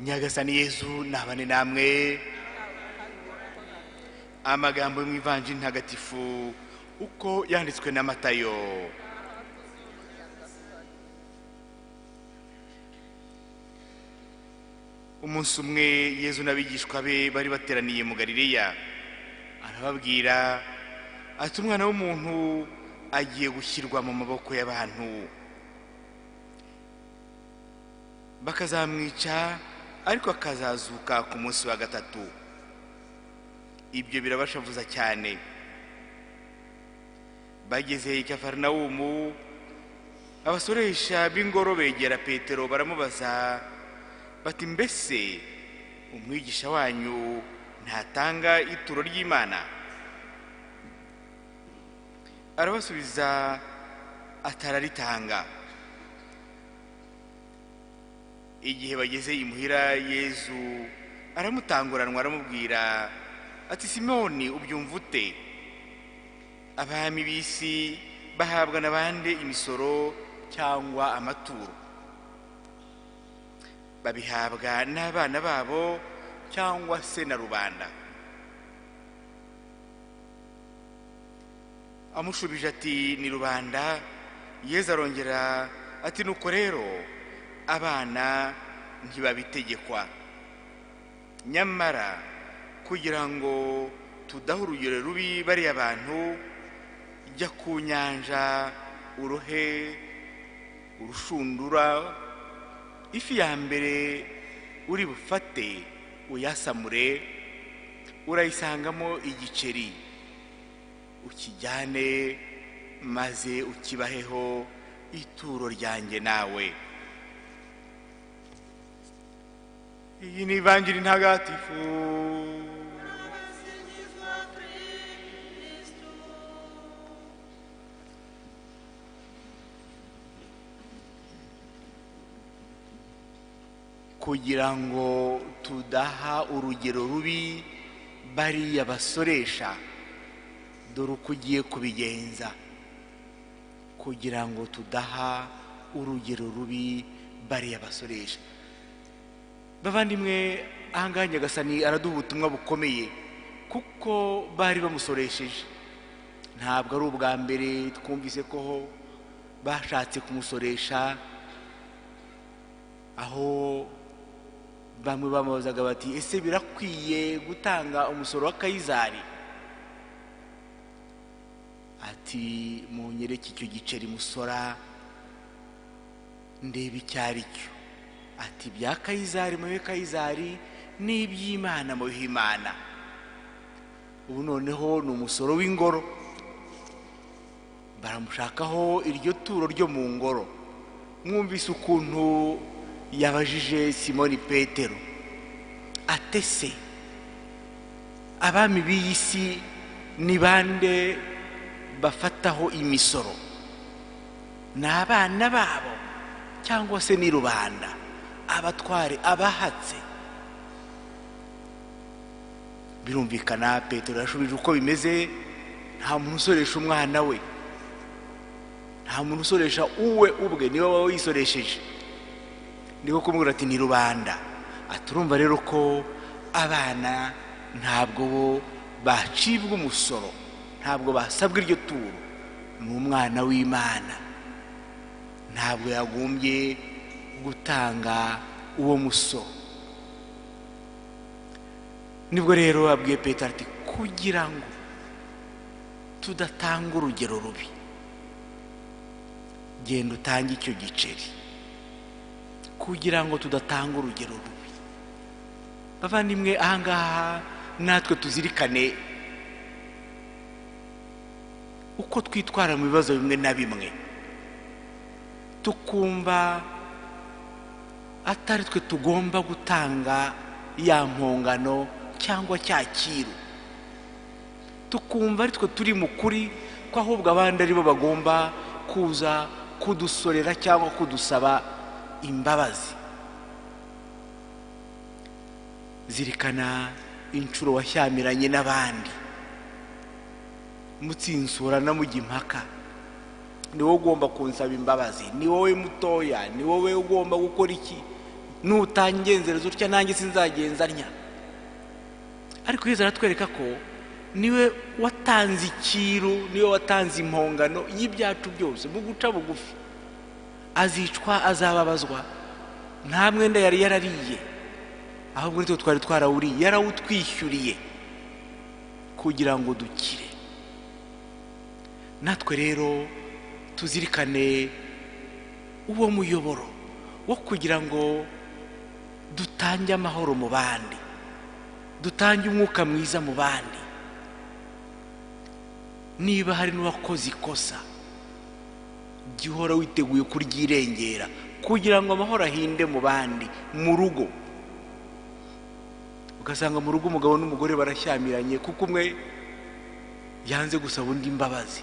nyagasani yezu ntabane namwe amagambo yo mu ivanjiri ntagatifu uko yanditswe na matayo umunsi umwe yezu n'abigishwa be bari bateraniye mu garileya arababwira ati umwana w'umuntu agiye gushyirwa mu maboko y'abantu bakazamwica ariko akazazuka ku munsi wa gatatu ibyo birabashavuza cyane bageze i kafarinawumu abasoresha b'ingoro begera petero baramubaza bati mbese umwigisha wanyu ntatanga ituro ry'imana arabasubiza atararitanga igihe bageze imuhira yezu aramutanguranwa aramubwira ati simoni ubyumva ute abami b'isi bahabwa na bande imisoro cyangwa amaturo babihabwa n'abana babo cyangwa se na rubanda amushubije ati ni rubanda yezu arongera ati nuko rero abana ntibabitegekwa nyamara kugira ngo tudaha urugero rubi bariya bantu jya ku nyanja urohe urushundura ifi ya mbere uri bufate uyasamure urayisangamo igiceri ukijyane maze ukibaheho ituro ryanjye nawe iyi ni ivanjiri ntagatifu kugira ngo tudaha urugero rubi bariya basoresha dore uko ugiye kubigenza kugira ngo tudaha urugero rubi bariya basoresha bavandimwe ahangaha nyagasani araduha ubutumwa bukomeye kuko bari bamusoresheje ntabwo ari ubwa mbere twumvise ko bashatse kumusoresha aho bamwe bamubazaga bati ese birakwiye gutanga umusoro wa kayizari ati munyereke icyo giceri musora ndeba icyo ari cyo ati bya kayizari mubihe kayizari n'iby'imana mubihe imana ubu noneho ni umusoro w'ingoro baramushakaho iryo turo ryo mu ngoro mwumvise ukuntu yabajije simoni petero atese abami b'iyi si ni bande bafataho imisoro ni abana babo cyangwa se ni rubanda abatware abahatse birumvikana petero yashubije uko bimeze nta muntu usoresha umwana we nta muntu usoresha uwe ubwe niwe waba wisoresheje niko kumubwira ati ni rubanda aturumva rero ko abana ntabwo bo bacibwa umusoro ntabwo basabwa iryo turo ni umwana w'imana ntabwo yagombye gutanga uwo musoro nibwo rero abwiye petero ati kugira ngo tudatanga urugero rubi genda utange icyo giceri kugira ngo tudatanga urugero rubi bavandimwe ahangaha natwe tuzirikane uko twitwara mu bibazo bimwe na bimwe tukumva atari twe tugomba gutanga ya mpongano cyangwa cyakiru tukumva ari twe turi mu kuri ko ahubwo abandi aribo bagomba kuza kudusorera cyangwa kudusaba imbabazi zirikana inshuro washyamiranye n'abandi mutsinsura na mujya impaka ni wowe ugomba kunsaba imbabazi ni wowe mutoya ni wowe ugomba gukora iki nutangenzereza utya nanjye sinzagenza ntya ariko yezu aratwereka ko niwe watanze ikiru niwe watanze impongano y'ibyacu byose mu guca bugufi azicwa azababazwa nta mwenda yari yarariye ahubwo nitwe twari twarawuriye yarawutwishyuriye kugira ngo dukire natwe rero tuzirikane uwo muyoboro wo kugira ngo dutange amahoro mu bandi dutange umwuka mwiza mu bandi niba hari n'uwakoze ikosa jya uhora witeguye kuryirengera kugira ngo amahoro ahinde mu bandi mu rugo ugasanga mu rugo umugabo n'umugore barashyamiranye kuko umwe yanze gusaba undi imbabazi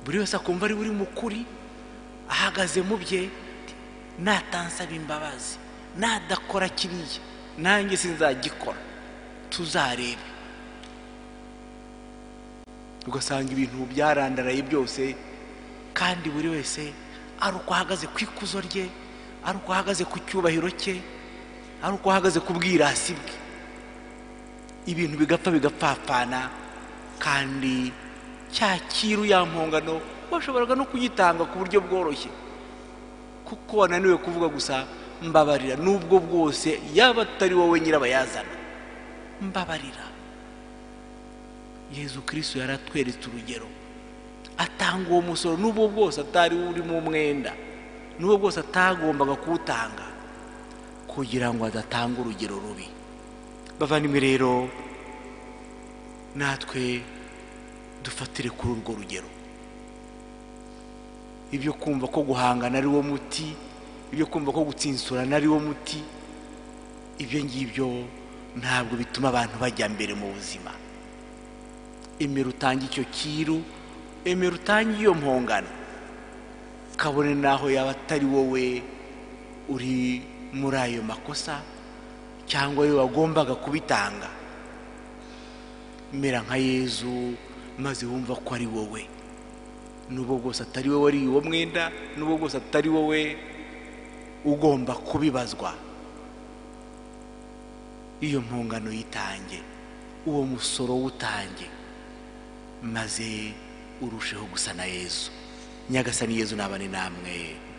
buri wese akumva ari uri mukuri ahagaze mu bye natansaba imbabazi nadakora kiriya nanjye sinzagikora tuzarebe ugasanga ibintu byarandaraye byose kandi buri wese ari uko ahagaze ku ikuzo rye ari uko ahagaze ku cyubahiro cye ari uko ahagaze ku bwirasi bwe ibintu bigapfa bigapfapfana kandi cyakiru ya mpongano washoboraga no kuyitanga ku buryo bworoshye kuko wananiwe kuvuga gusa mbabarira n'ubwo bwose yaba atari wowe nyirabayazana mbabarira yezu kirisitu yaratweretse urugero atanga uwo musoro n'ubwo bwose atari urimo umwenda n'ubwo bwose atagombaga kuwutanga kugira ngo adatanga urugero rubi bavandimwe rero natwe dufatire kuri urwo rugero ibyo kumva ko guhangana ari wo muti ibyo kumva ko gutsinsurana ari wo muti ibyo ngibyo ntabwo bituma abantu bajya mbere mu buzima emera utange icyo kiru emera utange iyo mpongano kabone n'aho yaba atari wowe uri muri ayo makosa cyangwa wowe wagombaga kubitanga mera nka yezu maze wumva ko ari wowe n'ubwo bwose atari wowe wari uwo mwenda n'ubwo bwose atari wowe ugomba kubibazwa iyo mpongano yitange uwo musoro wutange maze urusheho gusa na yezu nyagasani yezu nabane namwe